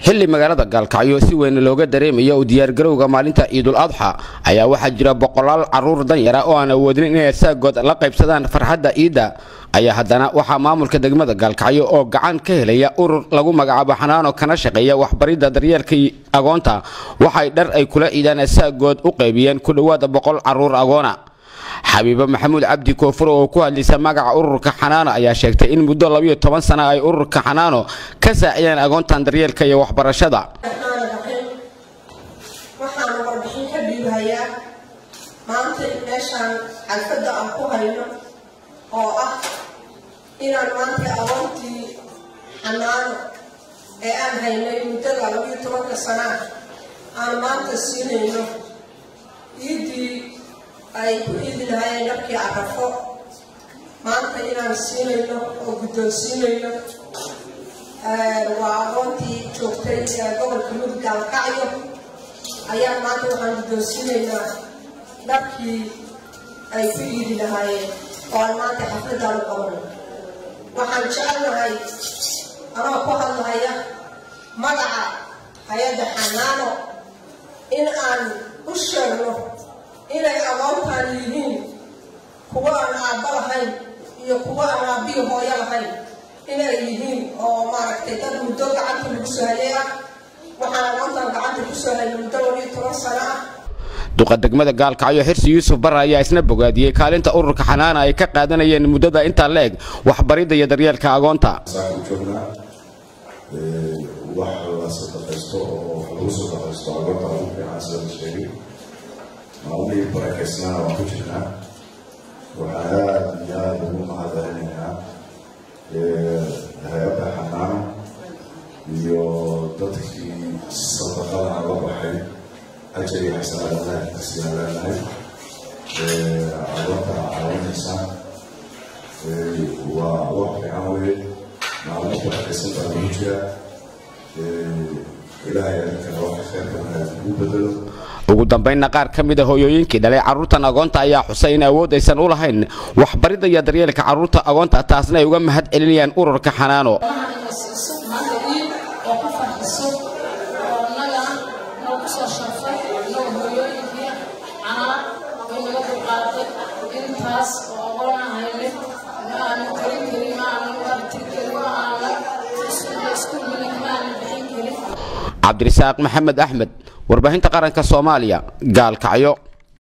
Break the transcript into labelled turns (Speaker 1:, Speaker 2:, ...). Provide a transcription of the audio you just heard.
Speaker 1: xilli magaalada gaalkacyo si weyn looga dareemayo u diyaargarowga maalinta ciidul adxa ayaa waxaa jira boqolaal caruur danyara oo aan awoodin inay saagood la qaybsadaan farxadda ciidda ayaa haddana waxaa maamulka degmada gaalkacyo oo gacan ka helaya urur lagu magacaabo xanaano kana shaqeeya waxbaridda daryeelka agoonta waxay dhar ay kula ciidaan saagood u qaybiyeen ku dhowaada boqol caruur agoona xabiibo maxamuud cabdi koofur oo ku hadlaysa magaca ururka xanaano ayaa sheegtay in muddo labiyo toban sana ay ururka xanaano ka saacideen agoontan daryeelka iyo waxbarashada
Speaker 2: waxaana warbixin ka dhiibayaa maanta meeshaan xalfadda aan ku hayno oo ah inaan maanta agoontii xanaano ee aan haynay muddada labiyo tobanka sanaa aan maanta siinayno ciiddii ay ku iidi lahaayeen dharkii carafo maanta inaan siinayno oo guddoonsiinayno waa aqoontii joogtay gobolka mudug gaalkacyo ayaa maanta waxaan guddoonsiinaynaa dharkii ay ku iidi lahaayeen oo aan maanta xafladaan u qabano waxaan jecelnahay anoo ku hadlahaya magaca hay-adda xanaano in aan u sheegno inay agoontaan yihiin kuwa aan aabba lahayn iyo kuwa aan aabbihi hooyo lahayn inay yihiin oo maaragtay dad muddo gacanta lagu soo hayay ah waxaan agoontaan gacanta ku soo hayay muddo labiyo toban sano ah
Speaker 1: duqa degmada gaalkacyo xirsi yuusuf barre ayaa isna bogaadiyey kaalinta ururka xanaana ay ka qaadanayeen muddada intaa la eg waxbaridda iyo daryeelka agoonta
Speaker 3: wax la sadaqaysto oo wax lagu sadaqaysto agoonta ugu fiican sida la sheegay maalmihii barakeysnaana waan ku jirnaa waxaan aada iyo aada ugu mahadcelinaynaa hay-adda xanaano iyo dadkii sadaqadana la baxay ajar iyo xasanaadanaha kasina leenahay agoonta caawinaysa waa wax fiican weye maalmo barakeysan baa lagu jira ilaahay adinkana waxa kheerka wanaag ugu bedelo
Speaker 1: ugu dambaynna qaar ka mid a hooyooyinkii dhalay carruurtan agoonta ayaa xusay in awood aysan u lahayn waxbaridda iyo daryeelka carruurta agoonta taasna ay uga mahad celinayaan ururka xanaano cabdirasaaq maxamed axmed warbaahinta qaranka soomaaliya gaalkacyo